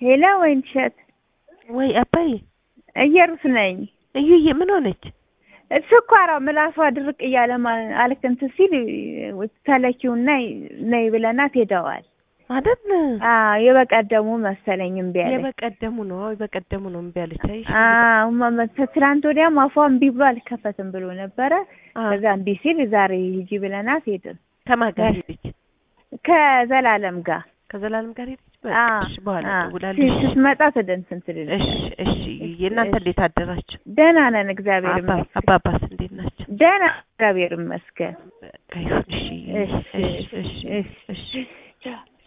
ሄሎ ወይን እሸት ወይ አባዬ እየሩስ ነኝ። እዩዬ ምን ሆነች? ስኳሯ ምላሷ ድርቅ እያለ ማ- አልክ እንትን ሲል ተለኪውና ነይ ብለናት ሄደዋል። አይደል አዎ የበቀደሙ መሰለኝ እምቢ አለች። የበቀደሙ ነው አዎ የበቀደሙ ነው እምቢ አለች። አይሽ አዎ ማ- ትናንት ወዲያም አፏ እምቢ ብሎ አልከፈትም ብሎ ነበረ። ከዛ እምቢ ሲል ዛሬ ሂጂ ብለናት ሄድን ከማን ጋር ሄደች? ከዘላለም ጋር ከዘላለም ጋር ሄደች። በቃ አዎ፣ እሺ በኋላ አዎ። እደውላለሁ። እሺ ስትመጣ ትደንስን ትልል እሺ እሺ እዩዬ እናንተ እንዴት አደራችሁ? ደህና ነን እግዚአብሔር አባ ይመስገን። አባባስ እንዴት ናቸው? ደህና እግዚአብሔር ይመስገን። በቃ ይሁን እሺ እሺ እሺ እሺ እሺ እሺ